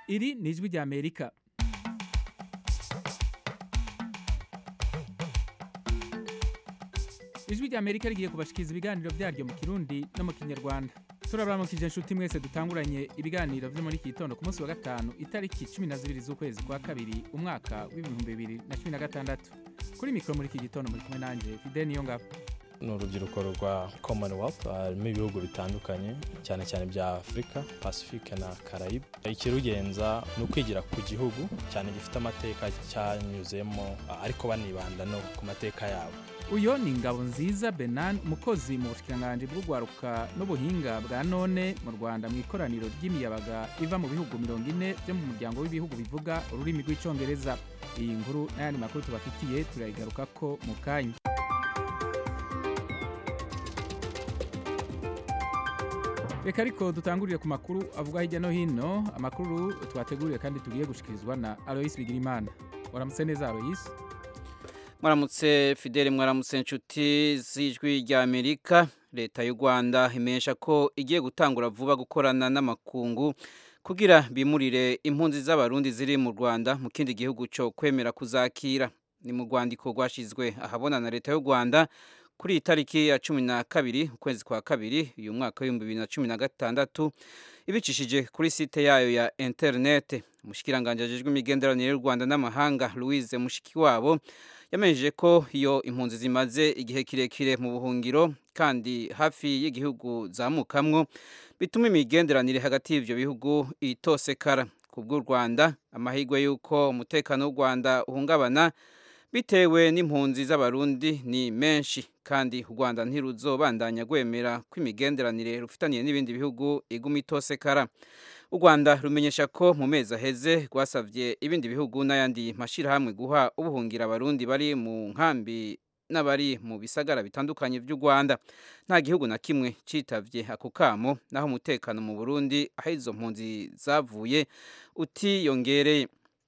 iri ni ijwi rya amerika ijwi rya amerika rigiye kubashikiriza ibiganiro byaryo mu kirundi no mu kinyarwanda turabaramukije inshuti mwese dutanguranye ibiganiro vyo muri iki gitondo ku munsi wa gatanu itariki cumi na zibiri z'ukwezi kwa kabiri umwaka w'ibihumbi bibiri na cumi na gatandatu kuri mikoro muri iki gitondo muri kumwe nanje fide niyo ngabo ni urubyiruko rwa commonwealth harimo ibihugu bitandukanye cyane cyane bya afurika pacifique na carayibe ikirugenza ni ukwigira ku gihugu cyane gifite amateka cyanyuzemo ariko banibanda no ku mateka yabo uyo ni ingabo nziza benan umukozi mu bushikiranganji bw'urwaruka n'ubuhinga bwa none mu rwanda mu ikoraniro ry'imiyabaga iva mu bihugu mirongo ine byo mu muryango w'ibihugu bivuga ururimi rw'icyongereza iyi nkuru n'ayandi makuru tubafitiye turayigarukako mu kanya reka ariko dutangurire ku makuru avuga hirya no hino amakuru twateguriye kandi tugiye gushikirizwa na aloyisi bigirimana waramutse neza aloyisi mwaramutse fidele mwaramutse inshuti z'ijwi rya amerika leta y'u rwanda imenyesha ko igiye gutangura vuba gukorana n'amakungu kugira bimurire impunzi z'abarundi ziri mu rwanda mu kindi gihugu cyo kwemera kuzakira ni mu rwandiko rwashyizwe ahabona na leta y'u rwanda kuri iyi tariki ya cumi na kabiri ukwezi kwa kabiri uyu mwaka w'ibihumbi bibiri na cumi na gatandatu ibicishije kuri site yayo ya interinete umushyikiranganje ajejwe imigenderanire y'u rwanda n'amahanga louise mushikiwabo yamenyesheje ko iyo impunzi zimaze igihe kirekire mu buhungiro kandi hafi y'igihugu zamukamwo bituma imigenderanire hagati y'ibyo bihugu itosekara ku bw'u rwanda amahirwe y'uko umutekano w'u rwanda uhungabana bitewe n'impunzi z'abarundi ni menshi kandi u rwanda ntiruzobandanya rwemera ko imigenderanire rufitaniye n'ibindi bihugu iguma itosekara u rwanda rumenyesha ko mu mezi aheze rwasabye ibindi bihugu n'ayandi mashyirahamwe guha ubuhungira abarundi bari mu nkambi n'abari mu bisagara bitandukanye by'u rwanda nta gihugu na kimwe cyitabye ako kamo naho umutekano mu burundi aho izo mpunzi zavuye utiyongereye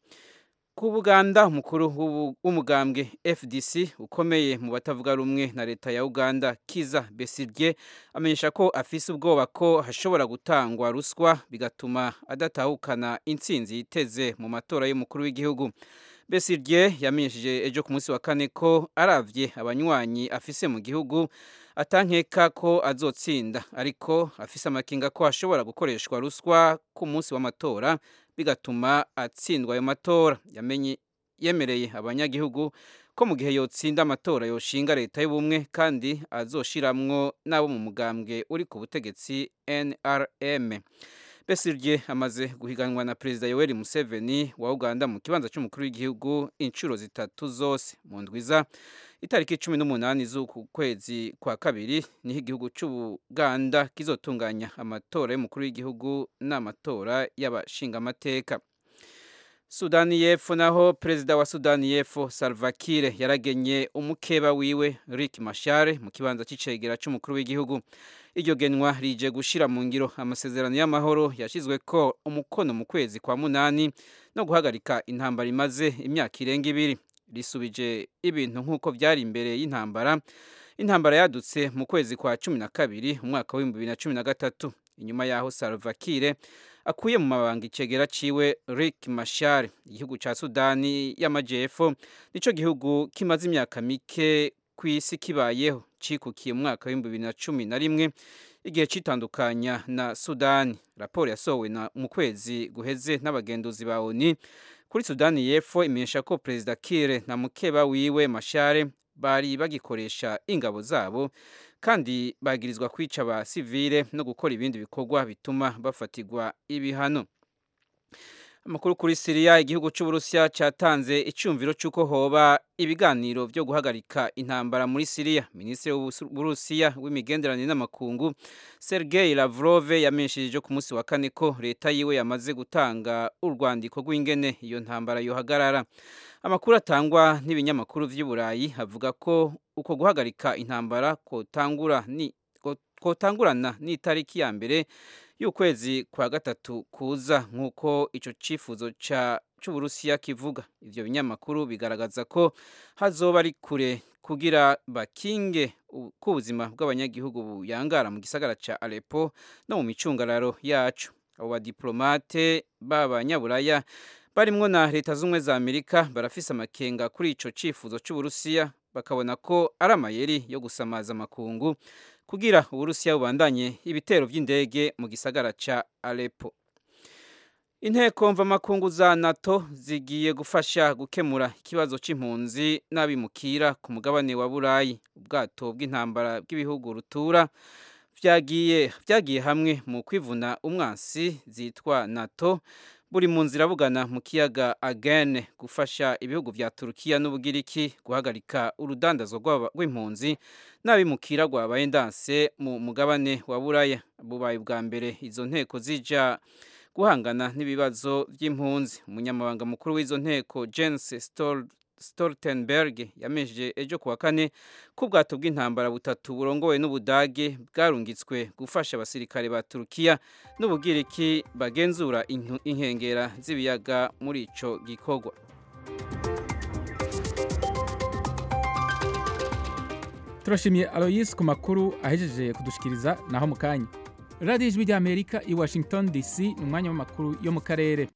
ku buganda umukuru w'umugambwe fdc ukomeye mu batavuga rumwe na leta ya uganda kiza besirye amenyesha ko afise ubwoba ko hashobora gutangwa ruswa bigatuma adatahukana intsinzi yiteze mu matora y'umukuru w'igihugu besirye yamenyesheje ejo ku munsi wa kane ko aravye abanywanyi afise mu gihugu atankeka ko azotsinda ariko afise amakinga ko hashobora gukoreshwa ruswa ku munsi w'amatora bigatuma atsindwa ayo matora yamenye yemereye abanyagihugu ko mu gihe yotsinda amatora yoshinga leta y'ubumwe kandi azoshiramwo n'abo mu mugambwe uri ku butegetsi NRM Besigye amaze guhiganwa na Perezida Yoweri Museveni wa Uganda mu kibanza cy'umukuru w'igihugu inshuro zitatu zose mu ndwiza itariki cumi n'umunani z'uku kwezi kwa kabiri niho igihugu cy'ubuganda kizotunganya amatora y'umukuru w'igihugu n'amatora y'abashingamateka sudani y'epfo naho perezida wa sudani y'epfo salva kiir yaragenye umukeba wiwe rick mashare mu kibanza cy'icegera cy'umukuru w'igihugu iryo genwa rije gushyira mu ngiro amasezerano y'amahoro yashyizwe ko umukono mu kwezi kwa munani no guhagarika intambara imaze imyaka irenga ibiri risubije ibintu nk'uko byari imbere y'intambara intambara yadutse mu kwezi kwa cumi na kabiri umwaka w'ibihumbi bibiri na cumi na gatatu inyuma y'aho salva kiir akuye mu mabanga icegera ciwe Rick Machar igihugu ca Sudani y'amajepfo nico gihugu kimaze imyaka mike ku isi kibayeho cikukiye mu mwaka w'ibihumbi bibiri na cumi na rimwe igihe citandukanya na Sudani raporo yasohowe mu kwezi guheze n'abagenduzi ba ONU kuri Sudani y'epfo imenyesha ko Perezida Kiir na mukeba wiwe Machar bari bagikoresha ingabo zabo kandi bagirizwa kwica ba sivile no gukora ibindi bikorwa bituma bafatirwa ibihano amakuru kuri siriya igihugu cy'uburusiya cyatanze icyumviro cy'uko hoba ibiganiro byo guhagarika intambara muri siriya minisitiri w'uburusiya w'imigenderanire n'amakungu sergei lavrov yamenyesheje ku munsi wa kane ko leta yiwe yamaze gutanga urwandiko rw'ingene iyo ntambara yohagarara amakuru atangwa n'ibinyamakuru by'i burayi avuga ko uko guhagarika intambara kotangurana n'itariki ya mbere y'ukwezi kwa gatatu kuza nk'uko icyo cyifuzo cy'uburusiya kivuga ibyo binyamakuru bigaragaza ko hazoba ari kure kugira bakinge ko ubuzima bw'abanyagihugu buyangara mu gisagara cya Aleppo no mu micungararo yacu abo badiplomate b'abanyaburaya barimwo na leta z'ubumwe za amerika barafise amakenga kuri ico cifuzo c'uburusiya bakabona ko ari amayeri yo gusamaza amakungu kugira uburusiya bubandanye ibitero vy'indege mu gisagara ca Aleppo inteko mvamakungu za nato zigiye gufasha gukemura ikibazo c'impunzi n'abimukira ku mugabane wa burayi ubwato bw'intambara bw'ibihugu rutura vyagiye vyagiye hamwe mu kwivuna umwansi zitwa nato buri mu nzira bugana mu kiyaga agene gufasha ibihugu vya turukiya n'ubugiriki guhagarika urudandazo rw'impunzi n'abimukira rwabaye ndanse mu mugabane wa buraya bubaye bwa mbere izo nteko zija guhangana n'ibibazo by'impunzi umunyamabanga mukuru w'izo nteko Jens Stoltenberg yamejeje ejo kuwa kane ko ubwato bw'intambara butatu burongowe n'ubudage bwarungitswe gufasha abasirikare ba Turukiya n'ubugiriki bagenzura inkengera z'ibiyaga muri ico gikorwa turashimiye aloyisi ku makuru ahejeje kudushikiriza naho mu kanya radiyo ijwi ry'amerika i washington dc ni umwanya w'amakuru yo mu karere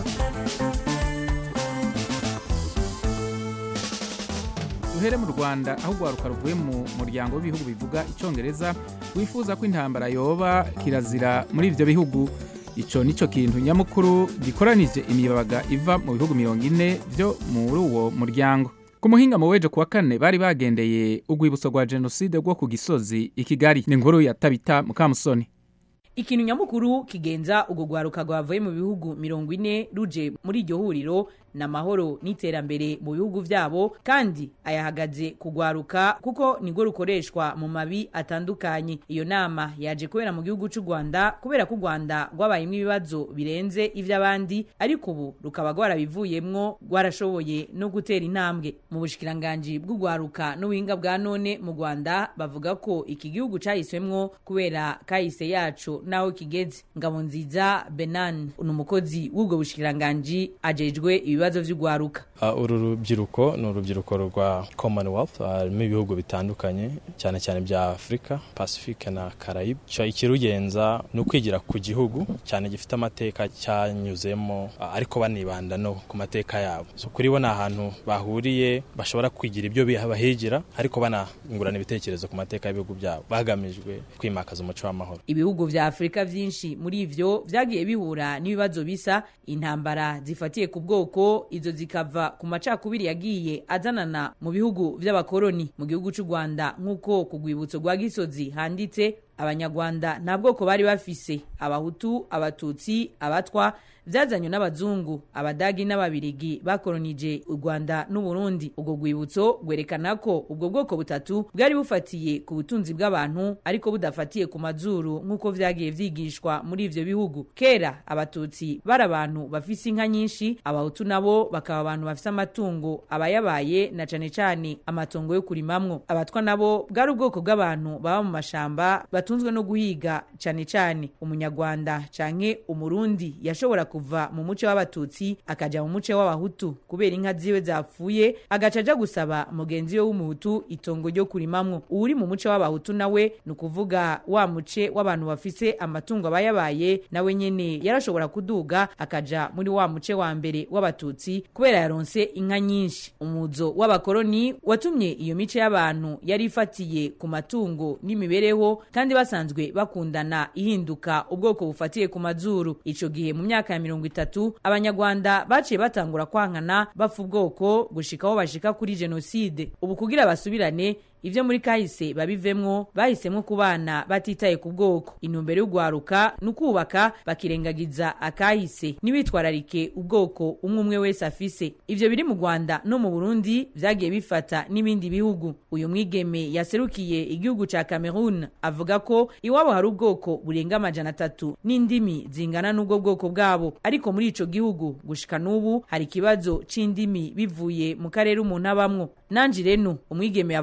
duhere mu rwanda aho urwaruka ruvuye mu muryango w'ibihugu bivuga icyongereza wifuza ko intambara yoba kirazira muri ibyo bihugu icyo nicyo kintu nyamukuru gikoranije imiyabaga iva mu bihugu mirongo ine byo muri uwo muryango ku muhinga mu wejo kuwa kane bari bagendeye urwibutso rwa jenoside rwo ku gisozi i kigali ni inkuru ya tabita mukamusoni ikintu nyamukuru kigenza urwo rwaruka rwavuye mu bihugu mirongo ine ruje muri iryo huriro ni amahoro n'iterambere mu bihugu byabo kandi ayahagaze kugwaruka kuko nirwo rukoreshwa mu mabi atandukanye iyo nama yaje kubera mu gihugu cy'u rwanda kubera ko u rwanda rwabayemo ibibazo birenze iby'abandi ariko ubu rukaba rwarabivuyemwo rwarashoboye no gutera intambwe mu bushikiranganji bw'urwaruka n'ubuhinga bwa none mu rwanda bavuga ko iki gihugu cyahiswemwo kubera kahise yacu n'aho kigeze ngabo nziza benan ni umukozi w'ubwo bushikiranganji ajejwe ibibazo by'urwaruka uru rubyiruko ni urubyiruko rwa commonwealth harimo ibihugu bitandukanye cyane cyane bya afurika pacifique na carayibe ikirugenza ni ukwigira ku gihugu cyane gifite amateka cyanyuzemo ariko banibanda no ku mateka yabo so kuri bo ni ahantu bahuriye bashobora kwigira ibyo bahigira ariko banungurana ibitekerezo ku mateka y'ibihugu byabo bagamijwe kwimakaza umuco w'amahoro ibihugu vya afurika vyinshi muri ivyo vyagiye bihura n'ibibazo bisa intambara zifatiye ku bwoko izo zikava ku macakubiri yagiye azanana mu bihugu vy'abakoroni mu gihugu c'u rwanda nk'uko ku rwibutso rwa gisozi handitse abanyarwanda nta bwoko bari bafise abahutu abatutsi abatwa byazanywe n'abazungu abadagi n'ababirigi bakoronije u rwanda n'uburundi ubwo rwibutso rwerekana ko ubwo bwoko butatu bwari bufatiye ku butunzi bw'abantu ariko budafatiye ku mazuru nk'uko vyagiye vyigishwa muri ivyo bihugu kera abatutsi bari abantu bafise inka nyinshi abahutu nabo bakaba abantu bafise amatungo abayabaye na cane cane amatongo yo kurimamwo abatwa nabo bwari ubwoko bw'abantu baba mu mashamba batunzwe no guhiga cane cane umunyarwanda canke umurundi yashobora kuva mu muce w'abatutsi akaja mu muce w'abahutu kubera inka ziwe zapfuye agaca aja gusaba mugenzi we w'umuhutu itongo ryo kurimamwo uwuri mu muce w'abahutu nawe ni ukuvuga wa muce w'abantu bafise amatungo abayabaye nawe nyene yarashobora kuduga akaja muri wa muce wa mbere w'abatutsi kubera yaronse inka nyinshi umuzo w'abakoroni watumye iyo mice y'abantu yari ifatiye ku matungo n'imibereho kandi basanzwe bakundana ihinduka ubwoko bufatiye ku mazuru ico gihe mu myaka ya mirongo itatu abanyarwanda baciye batangura kwankana bapfa ubwoko gushika aho bashika kuri jenoside ubu kugira basubirane ivyo muri kahise babivemwo bahisemwo kubana batitaye ku bwoko intumbero y'ugwaruka ni ukubaka bakirengagiza akahise ntibitwararike ubwoko umwe umwe wese afise ivyo biri mu rwanda no mu burundi vyagiye bifata n'ibindi bihugu uyu mwigeme yaserukiye igihugu ca cameroon avuga ko iwabo hari ubwoko burenga amajana atatu n'indimi zingana n'ubwo bwoko bwabo ariko muri ico gihugu gushika n'ubu hari ikibazo c'indimi bivuye mu karere umuntu abamwo nanji reno umwigeme yavuye muri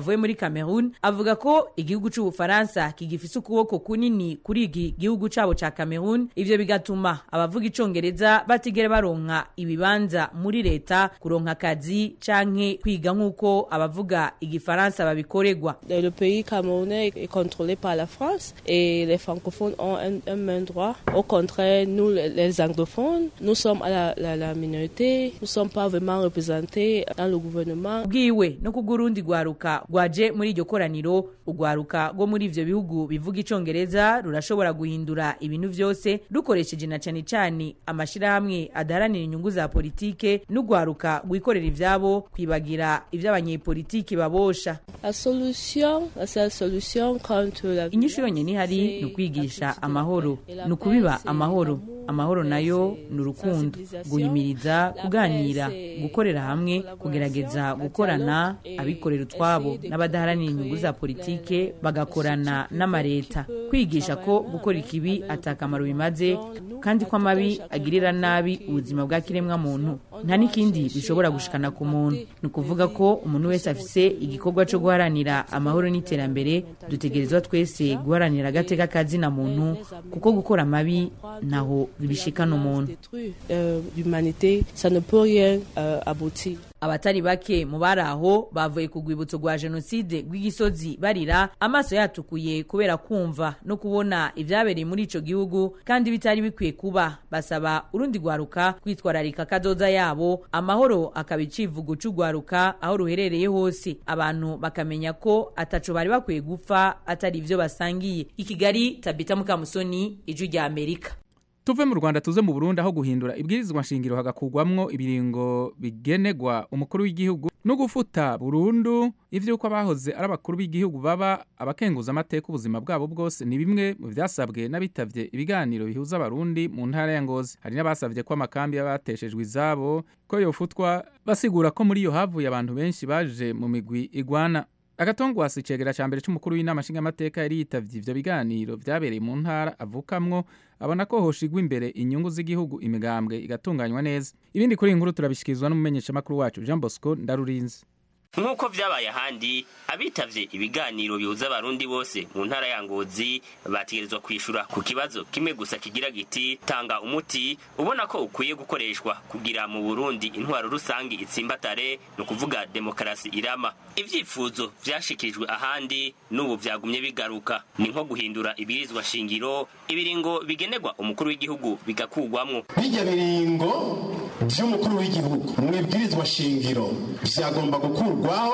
cameroon avuga ko igihugu c'ubufaransa kigifise ukuboko kunini kuri iki gihugu cabo ca cameroon ivyo bigatuma abavuga icongereza batigera baronka ibibanza muri leta kuronka akazi canke kwiga nk'uko abavuga igifaransa babikoregwa Le pays camerounais est contrôlé par la France et les francophones ont un, un même droit. Au contraire, nous, les anglophones, nous sommes à la, la, la minorité, nous ne sommes pas vraiment représentés dans le gouvernement. bwiwe no kubw'urundi rwaruka rwaje muri iryo koraniro urwaruka rwo muri ivyo bihugu bivuga icongereza rurashobora guhindura ibintu vyose rukoresheje na cane cane amashirahamwe adaharanira inyungu za politike n'urwaruka rwikorera ivyabo kwibagira ivy'abanyepolitiki babosha La solution, la seule solution contre la inyishu yonyene ihari ni ukwigisha amahoro ni ukubiba amahoro amahoro nayo ni urukundo guhimiriza kuganira gukorera hamwe kugerageza gukorana abikorera utwabo n'abadaharanira inyungu za politike bagakorana n'amareta kwigisha ko gukora ikibi atakamaro bimaze kandi ko amabi agirira nabi ubuzima bwa kiremwa muntu nta n'ikindi bishobora gushikana ku muntu ni ukuvuga ko umuntu wese afise igikorwa cyo guharanira amahoro n'iterambere dutegerezwa twese guharanira agateka kazina muntu kuko gukora amabi ntaho bishikana umuntu détruire euh, l'humanité, ça ne peut rien euh, aboutir. abatari bake mu bari aho bavuye ku rwibutso rwa jenoside rw'igisozi barira amaso yatukuye kubera kumva no kubona ibyabereye muri ico gihugu kandi bitari bikwiye kuba basaba urundi rwaruka kwitwararika kazoza yabo amahoro akaba icivugo c'urwaruka aho ruherereye hose abantu bakamenya ko ataco bari bakwiye gupfa atari ivyo basangiye i kigali tabita mukamusoni ijwi rya amerika tuve mu rwanda tuze mu burundi aho guhindura ibwirizwa nshingiro hagakurwamwo ibiringo bigenegwa umukuru w'igihugu no gufuta burundu ivy'uko abahoze ari abakuru b'igihugu baba abakenguza amateka ubuzima bwabo bwose ni bimwe mu vyasabwe n'abitavye ibiganiro bihuza abarundi mu ntara ya ngozi hari n'abasavye ko amakambi y'abateshejwe izabo ko yofutwa basigura ko muri iyo havuye abantu benshi baje mu migwi igwana agatongwasi icegera ca mbere c'umukuru w'inama nshingamateka yari yitavye ivyo biganiro vyabereye mu ntara avukamwo abona ko hoshigwa imbere inyungu z'igihugu imigambwe igatunganywa neza ibindi kuri iyi nkuru turabishikirizwa n'umumenyeshamakuru wacu jean bosco ndarurinzi nk'uko vyabaye ahandi abitavye ibiganiro bihuza abarundi bose mu ntara ya ngozi bategerezwa kwishura ku kibazo kimwe gusa kigira giti tanga umuti ubona ko ukwiye gukoreshwa kugira mu burundi intwaro rusangi itsimbatare ni ukuvuga demokarasi irama ivyifuzo vyashikirijwe ahandi n'ubu vyagumye bigaruka ni nko guhindura ibirizwa shingiro ibiringo bigenerwa umukuru w'igihugu bigakurwamwo bijya biringo vy'umukuru w'igihugu mu ibwirizwa shingiro vyagomba gukurwaho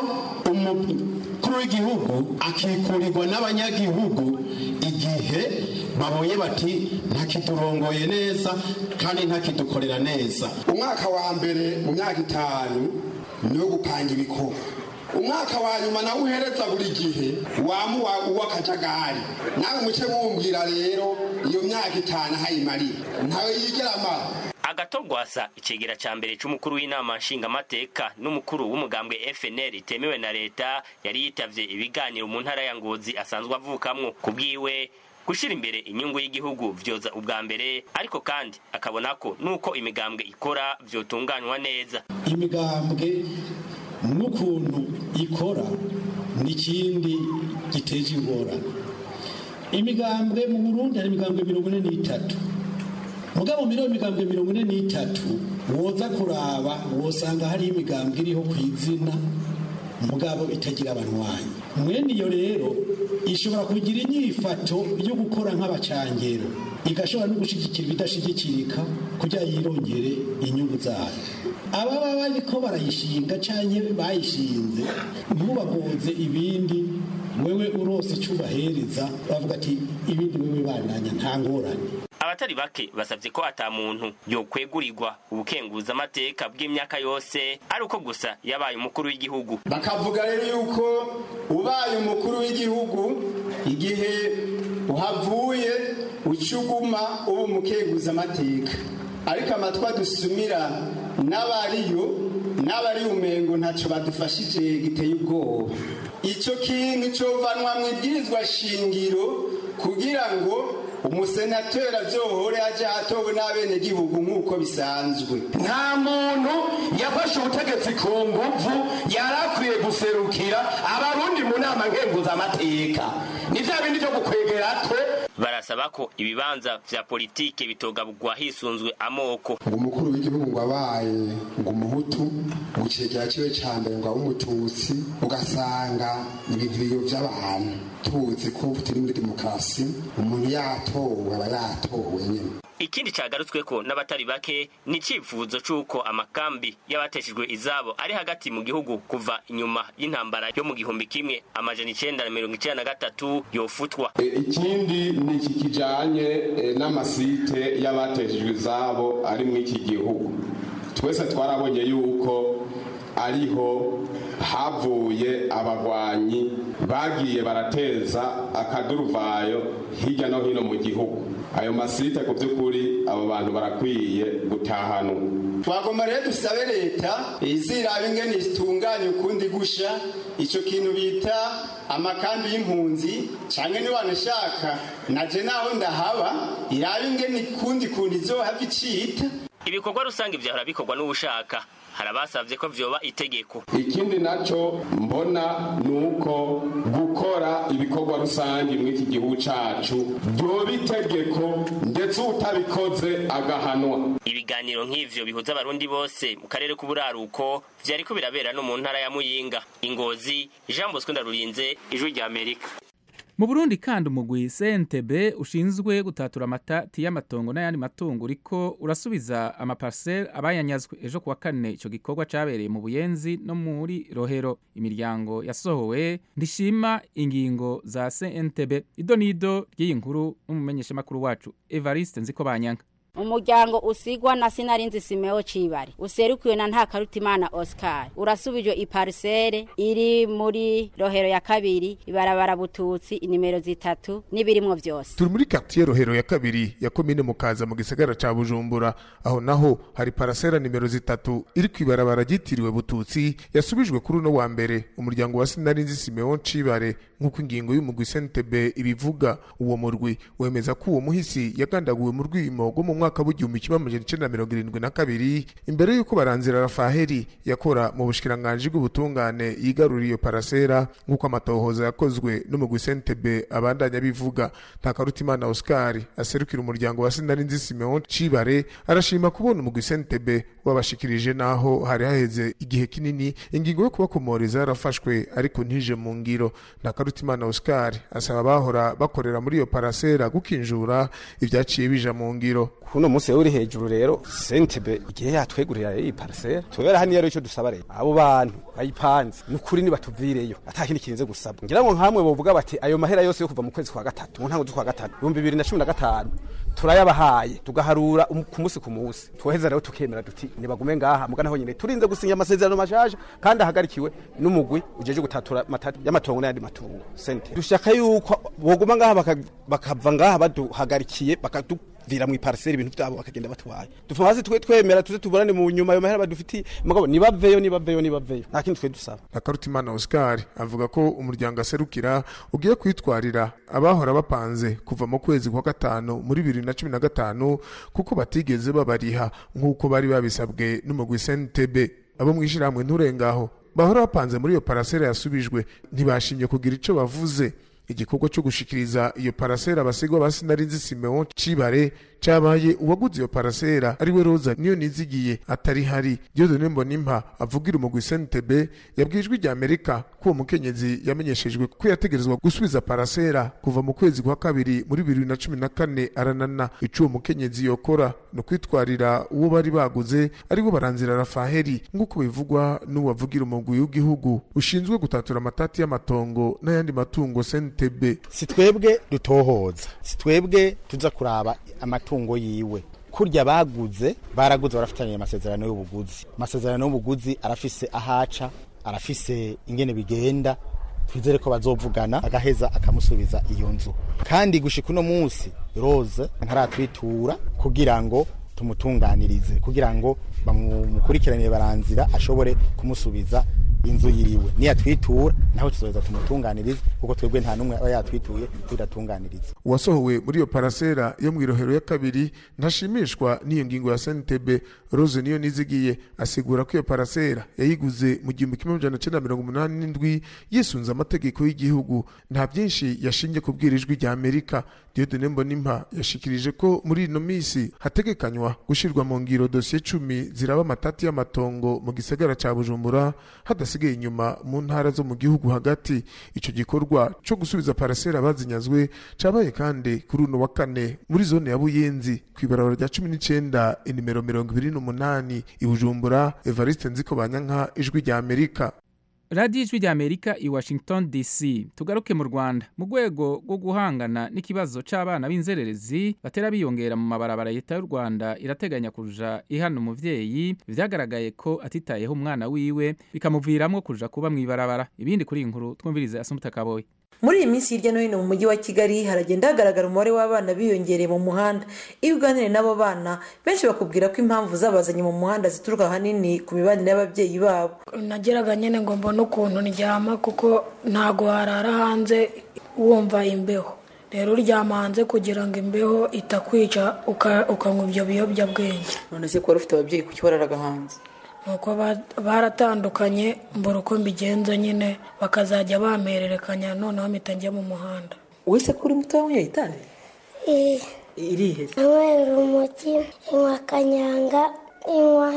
umukuru w'igihugu akikurirwa n'abanyagihugu igihe babonye bati ntakiturongoye neza kandi ntakidukorera neza umwaka wa mbere mu myaka itanu ni wo gupanga ibikorwa umwaka wa nyuma nawe uhereza buri gihe wamuwa uw'akajagari nawe muce mumbwira rero iyo myaka itanu ahayimarira ntawe yigera amara agatogwasa icegera ca mbere c'umukuru w'inama nshingamateka n'umukuru w'umugambwe fnl itemewe na leta yari yitavye ibiganiro mu ntara ya ngozi asanzwe avukamwo ku bwiwe gushira imbere inyungu y'igihugu vyoza ubwa mbere ariko kandi akabona ko nuko imigambwe ikora vyotunganywa neza imigambwe n'ukuntu ikora n'ikindi giteje ingorane imigambwe mu burundi hari imigambwe mirongo ine n'itatu mugabo muri iyo migambwe mirongo ine n'itatu woza kuraba wosanga hariho imigambwe iriho ku izina mugabo itagira abanywanyi mwene iyo rero ishobora kugira inyifato yo gukora nk'abacangero igashobora no gushyigikira ibidashigikirika kugira yirongere inyungu zayo ababa bariko barayishinga canke bayishinze ntubagoze ibindi wewe urose icyo ubahereza bavuga ati ibindi wewe bandanya nta ngorane abatari bake basavye ko ata muntu yokwegurirwa ubukenguza amateka bw'imyaka yose ari uko gusa yabaye umukuru w'igihugu bakavuga rero yuko ubaye umukuru w'igihugu igihe uhavuye ucuguma uba umukenguza amateka ariko amatwa dusumira n'abariyo n'abari umengo ntacyo badufashije giteye ubwoba icyo kintu cyovanwa mu ibwirizwa shingiro kugira ngo umusenateri azohore aje atowe n'abenegihugu nk'uko bisanzwe nta muntu yafashe ubutegetsi ku nguvu yari akwiye guserukira abarundi mu nama nkenguzamateka ni vya bindi vyo gukwegera twe barasaba ko ibibanza vya politike bitogabugwa hisunzwe amoko ngo umukuru w'igihugu ngo abaye ngo umuhutu mu kigega ciwe ca mbere ngo abe umututsi ugasanga ibintu biyovya abantu tuzi ko turi muri demokarasi umuntu yatowe aba yatowe nyene ikindi cagarutsweko n'abatari bake ni icifuzo c'uko amakambi y'abateshejwe izabo ari hagati mu gihugu kuva inyuma y'intambara yo mu gihumbi kimwe amajana icenda na mirongo icenda na gatatu yofutwa ikindi ni iki kijanye n'amasite y'abateshejwe izabo ari muri iki gihugu twese twarabonye yuko ariho havuye abagwanyi bagiye barateza akaduruvayo hirya no hino mu gihugu ayo masite ku by'ukuri abo bantu barakwiye gutahanwa twagomba rero dusabe leta iziraba ingene zitunganya ukundi gusha icyo kintu bita amakambi y'impunzi cyangwa niba wanashaka naje naho ndahaba iraba ingene ikundi kuntu izohava icita ibikorwa rusange vyahora bikorwa n'ubushaka hari abasavye ko vyoba itegeko ikindi naco mbona nuko gukora ibikorwa rusange muri iki gihugu cacu vyoba itegeko ndetse utabikoze agahanwa ibiganiro nk'ivyo bihuza abarundi bose mu karere k'uburaruko vyariko birabera no mu ntara ya muyinga ingozi jean bosco ndarurinze ijwi rya amerika mu burundi kandi umugwi cntb ushinzwe gutatura amatati y'amatongo n'ayandi matungo uriko urasubiza amaparsele abayanyazwe ejo kuwa kane ico gikorwa cabereye mu buyenzi no muri rohero imiryango yasohowe ndishima ingingo za cntb ido nido ry'iyi nkuru n'umumenyeshamakuru wacu evariste nziko banyanga umuryango usigwa na sinarinzi simeo cibare userukiwe na ntakarutimana oscar urasubijwe iparisere iri muri rohero ya kabiri ibarabara bututsi inimero zitatu n'ibirimwo vyose turi muri quartier rohero ya kabiri ya komine mukaza mu gisagara ca bujumbura aho naho hari parasera nimero zitatu iri kwibarabara ryitiriwe bututsi yasubijwe kuri uno wa mbere umuryango wa sinarinzi simeon cibare nk'uko ingingo y'umugwi cntb ibivuga uwo murwi wemeza ko uwo muhisi yagandaguwe mu rwimo rwo mu mwaka w'igihumbi kimwe amajana icenda na mirongo irindwi na kabiri imbere y'uko baranzira rafaheri yakora mu bushikiranganji bw'ubutungane yigaruriye iyo parasera nk'uko amatohoza yakozwe n'umugwi cntb abandanya bivuga ntakarutimana oscar aserukira umuryango wa sinarinzi simeon cibare arashima kubona umugwi cntb wabashikirije n'aho hari haheze igihe kinini ingingo yo kubakomoreza yarafashwe ariko ntije mu ngiro ntakarutimana oscar asaba abahora bakorera muri iyo parasera gukinjura ibyaciye bija mu ngiro kuno munsi uri hejuru rero sentebe igihe yatwegurira iyi parcelle tubera hano rero icyo dusaba rero abo bantu bayipanze nukuri nibatuvireyo atakindi kirinze gusaba ngira ngo nkamwe bovuga bati ayo mahera yose yo kuva mu kwezi kwa gatatu mu ntango z'ukwa gatatu ibihumbi bibiri na cumi na gatanu turayabahaye tugaharura ku munsi ku munsi tuheza rero tukemera duti nibagume ngaha muga naho nyine turinze gusinya amasezerano mashasha kandi ahagarikiwe n'umugwi ujeje gutatura y'amatongo n'ayandi matungo sente dushaka yuko boguma ngaha bakava ngaha baduhagarikiye bakadu vira mu iparcelle ibintu byabo bakagenda batwaye dupfa hasi twe twemera tuze tuburane mu nyuma ayo mahera badufitiye mugabo nibaveyo nibaveyo nibaveyo nta kindi twe dusaba Nakarutimana Oscar avuga ko umuryango aserukira ugiye kwitwarira abahora bapanze kuva mu kwezi kwa gatanu muri bibiri na cumi na gatanu kuko batigeze babariha nk'uko bari babisabwe n'umugwi CNTB abo mwishirahamwe nturengaho bahora bapanze muri iyo parasera yasubijwe ntibashimye kugira ico bavuze igikorwa cyo gushikiriza iyo parasera abasigwa ba sinarinzi simeon cibare cabaye uwaguze iyo parasera ariwe roza niyo nizigiye atari hari diodone mbonimpa avugira umugwi cntb yabwijwe rya amerika ko uwo mukenyezi yamenyeshejwe ko yategerezwa gusubiza parasera kuva mu kwezi kwa kabiri muri bibiri na cumi na kane aranana ico uwo mukenyezi yokora ni ukwitwarira uwo bari baguze aribo baranzira rafaheri nk'uko bivugwa n'uwavugira umugwi w'igihugu ushinzwe gutatura amatati y'amatongo n'ayandi matungo cntb si twebwe dutohoza si twebwe tuza kuraba amatungo yiwe kurya baguze baraguze barafitanye amasezerano y'ubuguzi amasezerano y'ubuguzi arafise ahaca arafise ingene bigenda twizere ko bazovugana agaheza akamusubiza iyo nzu kandi gushika uno munsi rose ntaratwitura kugira ngo tumutunganirize kugira ngo bamukurikiranire baranzira ashobore kumusubiza inzu yiwe niyatwitura naho tuzoza tumutunganirize kuko twebwe nta n'umwe aba yatwituye tudatunganiriza uwasohowe muri iyo parasera yo mu irohero ya kabiri ntashimishwa n'iyo ngingo ya sentebe rose niyo nizigiye asigura ko iyo parasera yayiguze mu gihumbi kimwe amajana cyenda mirongo umunani n'indwi yisunze amategeko y'igihugu nta byinshi yashingiye kubwira ijwi rya amerika diodone mbonimpa yashikirije ko muri ino minsi hategekanywa gushyirwa mu ngiro dosiye cumi ziraba amatati y'amatongo mu gisagara ca bujumbura hadasigaye inyuma mu ntara zo mu gihugu hagati ico gikorwa co gusubiza parasera bazinyazwe cabaye kandi kuri uno wa kane muri zone ya buyenzi kw'ibarabara rya cumi n'icenda inimero mirongo ibiri n'umunani i bujumbura evariste nziko banyanka ijwi rya amerika radiyo ijwi rya amerika i washington dc tugaruke mu rwanda mu rwego rwo guhangana n'ikibazo c'abana b'inzererezi batera biyongera mu mabarabara leta y'u rwanda irateganya kuja ihana umuvyeyi vyagaragaye ko atitayeho umwana wiwe bikamuviramwo kuja kuba mw'ibarabara ibindi kuri iyi nkuru twumvirize asumuta kaboyi muri iyi minsi hirya no hino mu mujyi wa kigali haragenda hagaragara umubare w'abana biyongereye mu muhanda iyo uganiriye n'abo bana benshi bakubwira ko impamvu zabazanye mu muhanda zituruka ahanini ku mibanire y'ababyeyi babo nageraga nyine ngo mbone ukuntu ndyama kuko ntago harara hanze wumva imbeho rero uryama hanze kugira ngo imbeho itakwica ukanywa ibyo biyobyabwenge none se ko wari ufite ababyeyi kuki wararaga hanze nuko baratandukanye mbura uko mbigenza nyine bakazajya bampererekanya noneho mpita njya mu muhanda wese ko uri muto wanyweye itabi irihe nanywera urumogi inywa kanyanga inywa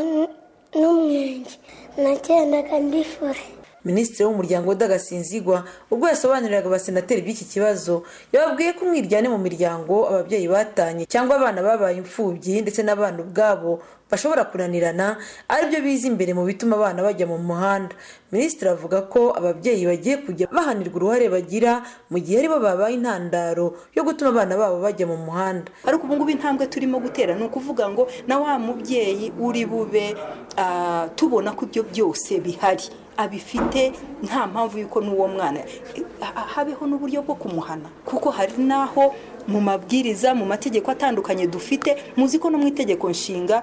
n'umwenge nagendaga ndifure minisitiri w'umuryango udagasinzigwa ubwo yasobanuriraga abasenateri by'iki kibazo yababwiye ko umwiryane mu miryango ababyeyi batanye cyangwa abana babaye imfubyi ndetse n'abana ubwabo bashobora kunanirana aribyo biza imbere mu bituma abana bajya mu muhanda minisitiri avuga ko ababyeyi bagiye kujya bahanirwa uruhare bagira mu gihe aribo babaye intandaro yo gutuma abana babo bajya mu muhanda ariko ubu ngubu intambwe turimo gutera ni ukuvuga ngo na wa mubyeyi uri bube tubona ko ibyo byose bihari abifite nta mpamvu y'uko n'uwo mwana habeho n'uburyo bwo kumuhana kuko hari n'aho mu mabwiriza mu mategeko atandukanye dufite muzi ko no mu itegeko nshinga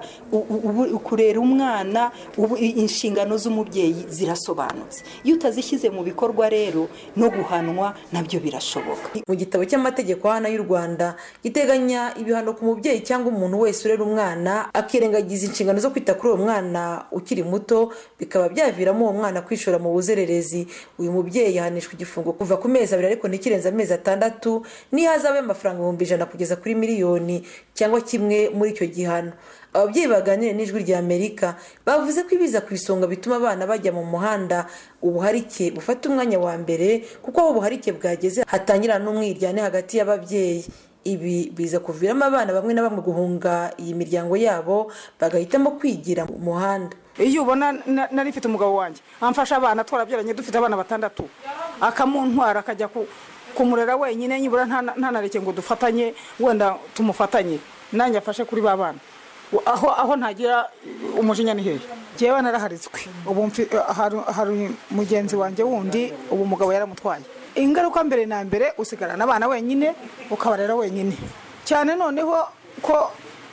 kurera umwana inshingano z'umubyeyi zirasobanutse iyo utazishyize mu bikorwa rero no guhanwa nabyo birashoboka mu gitabo cy'amategeko hano y'u rwanda giteganya ibihano ku mubyeyi cyangwa umuntu wese urera umwana akirengagiza inshingano zo kwita kuri uwo mwana ukiri muto bikaba byaviramo uwo mwana kwishora mu buzererezi uyu mubyeyi yahanishwa igifungo kuva ku mezi abiri ariko ntikirenze amezi atandatu n'ihazabe y'amafaranga ibihumbi ijana kugeza kuri miliyoni cyangwa kimwe muri icyo gihano ababyeyi baganiriye n'ijwi rya amerika bavuze ko ibiza ku isonga bituma abana bajya mu muhanda ubuharike bufata umwanya wa mbere kuko aho ubuharike bwageze hatangira n'umwiryane hagati y'ababyeyi ibi biza kuviramo abana bamwe na bamwe guhunga iyi miryango yabo bagahitamo kwigira mu muhanda iyo ubona nari mfite umugabo wanjye amfasha abana twarabyaranye dufite abana batandatu akamuntwara akajya kumurera wenyine nibura ntanareke ngo dufatanye wenda tumufatanye nanjye afashe kuri ba bana aho aho ntagira umujinya ni hehe ngewe naraharitswe ubu hari mugenzi wanjye wundi ubu umugabo yaramutwaye ingaruka mbere na mbere usigarana abana wenyine ukabarera wenyine cyane noneho ko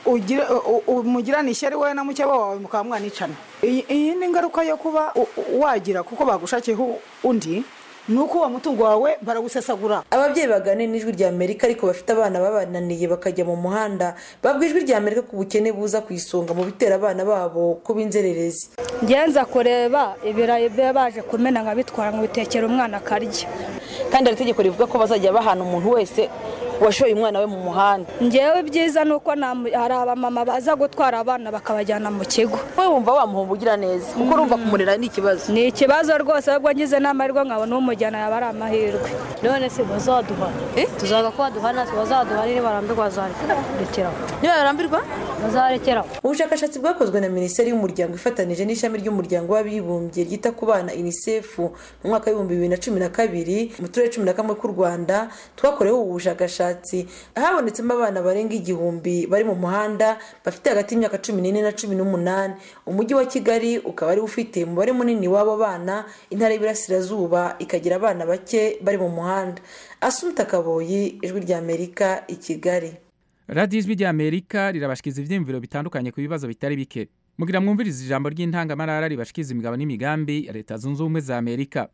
umugirana ishyari wowe na mukeba wawe mukaba mwanicana iyi ni ingaruka yo kuba wagira kuko bagushakiyeho undi ni uko uwo mutungo wawe barawusesagura ababyeyi baganira n'ijwi rya amerika ariko bafite abana babananiye bakajya mu muhanda babwa ijwi rya amerika ku bukene buza ku isonga mu bitera abana babo ko b'inzererezi ngenza kureba ibirayi biba baje kumena nkabitwara ngo bitekere umwana akarya kandi hari itegeko rivuga ko bazajya bahana umuntu wese washoye umwana we mu muhanda ngewe ibyiza ni uko hari abamama baza gutwara abana bakabajyana mu kigo wowe wumva wamuha ugira neza kuko urumva kumurera ni ikibazo ni ikibazo rwose ahubwo ngize n'amahirwe nkabona umujyana yaba ari amahirwe none se bazaduhana tuzaga ko baduhana bazaduhana niba barambirwa bazarekeraho niba barambirwa bazarekeraho ubushakashatsi bwakozwe na minisiteri y'umuryango ifatanije n'ishami ry'umuryango w'abibumbye ryita ku bana unicef mu mwaka w'ibihumbi bibiri na cumi na kabiri mu turere cumi na kamwe k'u rwanda twakoreweho ubu bushakashatsi habonetsemo abana barenga igihumbi bari mu muhanda bafite hagati y'imyaka cumi n'ine na cumi n'umunani umujyi wa kigali ukaba ari ufite umubare munini w'abo bana intara y'iburasirazuba ikagira abana bake bari mu muhanda asumuta kaboyi ijwi rya amerika i kigali radiyo ijwi rya amerika rirabashyikiza ibyiyumviro bitandukanye ku bibazo bitari bike mugira mwumvirize ijambo ry'intangamarara ribashikiza imigabo n'imigambi ya leta zunze ubumwe za amerika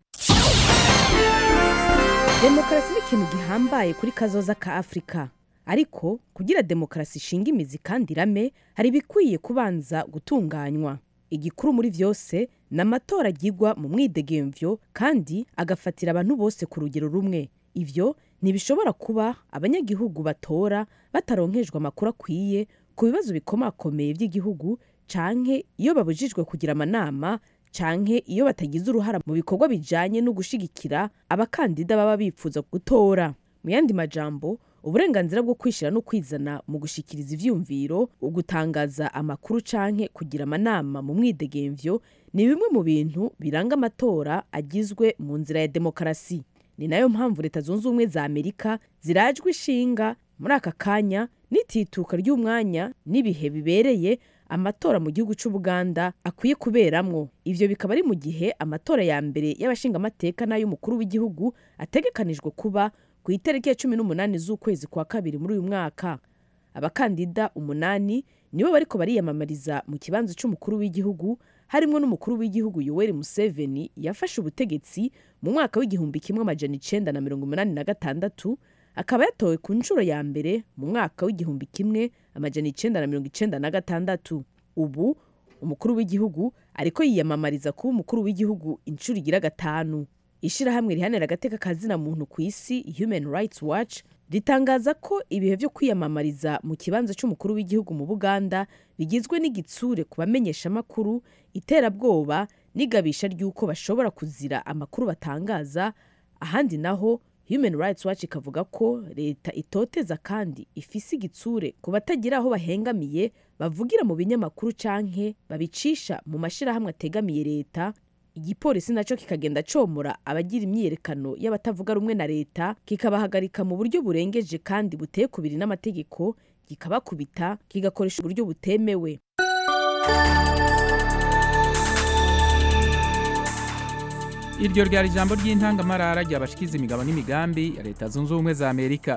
demokarasi ni ikintu gihambaye kuri kazoza ka afurika ariko kugira demokarasi ishinga imizi kandi irame hari ibikwiye kubanza gutunganywa igikuru muri vyose ni amatora agirwa mu mwidegemvyo kandi agafatira abantu bose ku rugero rumwe ivyo ntibishobora kuba abanyagihugu batora bataronkejwe amakuru akwiye ku bibazo bikomakomeye by'igihugu canke iyo babujijwe kugira amanama canke iyo batagize uruhara mu bikorwa bijanye no gushigikira abakandida baba bipfuza gutora mu yandi majambo uburenganzira bwo kwishira no kwizana mu gushikiriza ivyumviro ugutangaza amakuru canke kugira amanama mu mwidegemvyo ni bimwe mu bintu biranga amatora agizwe mu nzira ya demokarasi ni nayo mpamvu leta zunze ubumwe za amerika zirajwe ishinga muri aka kanya n'itituka ry'umwanya n'ibihe bibereye amatora mu gihugu cy'ubuganda akwiye kuberamwo ivyo bikaba ari mu gihe amatora ya mbere y'abashingamateka n'ay'umukuru w'igihugu ategekanijwe kuba ku itariki ya cumi n'umunani z'ukwezi kwa kabiri muri uyu mwaka abakandida umunani nibo bariko bariyamamariza mu kibanza c'umukuru w'igihugu harimwo n'umukuru w'igihugu yoweri museveni yafashe ubutegetsi mu mwaka w'igihumbi kimwe amajana icenda na mirongo umunani na gatandatu akaba yatowe ku nshuro ya mbere mu mwaka w'igihumbi kimwe amajana icenda na mirongo icenda na gatandatu ubu umukuru w'igihugu ariko yiyamamariza kuba umukuru w'igihugu inshuro igira gatanu ishirahamwe rihanira agateka kazina muntu ku isi human rights watch ritangaza ko ibihe vyo kwiyamamariza mu kibanza c'umukuru w'igihugu mu buganda bigizwe n'igitsure ku bamenyeshamakuru iterabwoba n'igabisha ry'uko bashobora kuzira amakuru batangaza ahandi naho human rights watch ikavuga ko leta itoteza kandi ifise igitsure ku batagira aho bahengamiye bavugira mu binyamakuru canke babicisha mu mashirahamwe ategamiye leta igipolisi naco kikagenda comora abagira imyiyerekano y'abatavuga rumwe na leta kikabahagarika mu buryo burengeje kandi buteye kubiri n'amategeko kikabakubita kigakoresha uburyo butemewe iryo ryari ijambo ry'intangamarara ryabashikiza imigabo n'imigambi ya leta zunze ubumwe za amerika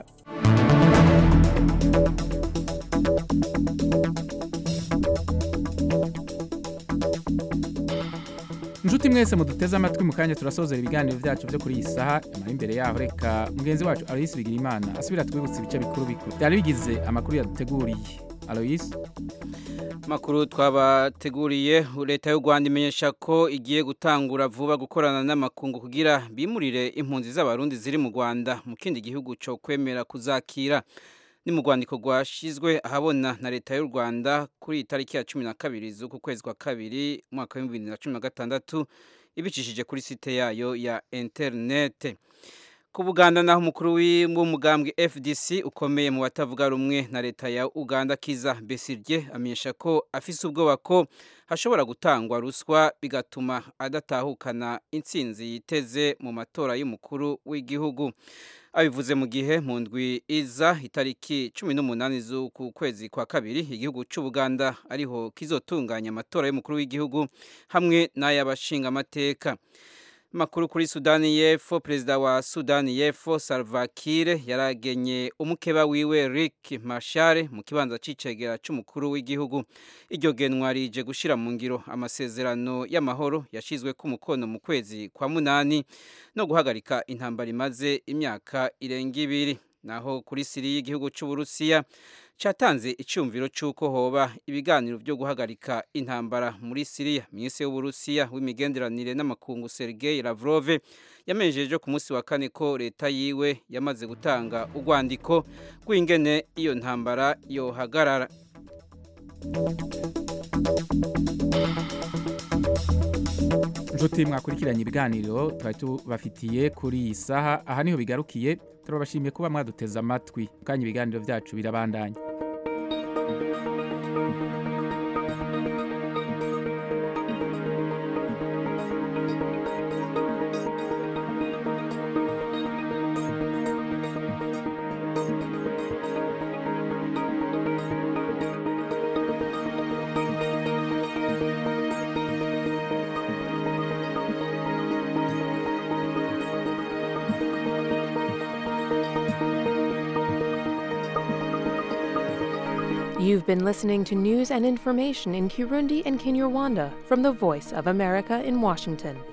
inshuti mwese muduteze amatwi mu kanya turasozera ibiganiro byacu byo kuri iyi saha nyuma imbere yaho reka mugenzi wacu aloyisi bigirimana asubira twibutsa ibice bikuru bikuru byari bigize amakuru yaduteguriye aloyisi makuru twabateguriye leta y'u rwanda imenyesha ko igiye gutangura vuba gukorana n'amakungu kugira bimurire impunzi z'abarundi ziri mu rwanda mu kindi gihugu cyo kwemera kuzakira ni mu rwandiko rwashyizwe ahabona na leta y'u rwanda kuri iyi tariki ya cumi na kabiri z'uku kwezi kwa kabiri umwaka w'ibihumbi bibiri na cumi na gatandatu ibicishije kuri site yayo ya interinete ku buganda naho umukuru w'umugambwe fdc ukomeye mu batavuga rumwe na leta ya uganda kiza besirye amenyesha ko afise ubwoba ko hashobora gutangwa ruswa bigatuma adatahukana intsinzi yiteze mu matora y'umukuru w'igihugu abivuze mu gihe mu ndwi iza itariki cumi n'umunani z'uku kwezi kwa kabiri igihugu cy'ubuganda ariho kizotunganya amatora y'umukuru w'igihugu hamwe n'ay'abashingamateka makuru kuri sudani y'epfo perezida wa sudani y'epfo salva kiir yaragenye umukeba wiwe rick mashare mu kibanza c'icegera c'umukuru w'igihugu iryo genwa rije gushira mu ngiro amasezerano y'amahoro yashizwe ku mukono mu kwezi kwa munani no guhagarika intambara imaze imyaka irenga ibiri naho kuri siri y'igihugu c'uburusiya cyatanze icyumviro cy'uko hoba ibiganiro byo guhagarika intambara muri siriya minisitiri w'uburusiya w'imigenderanire n'amakungu sergei lavrov yamenyesheje ku munsi wa kane ko leta yiwe yamaze gutanga urwandiko rw'ingene iyo ntambara yohagarara inshuti mwakurikiranye ibiganiro twari tubafitiye kuri iyi saha aha niho bigarukiye turabashimiye kuba mwaduteze amatwi kanya ibiganiro byacu birabandanya You've been listening to news and information in Kirundi and Kinyarwanda from the Voice of America in Washington.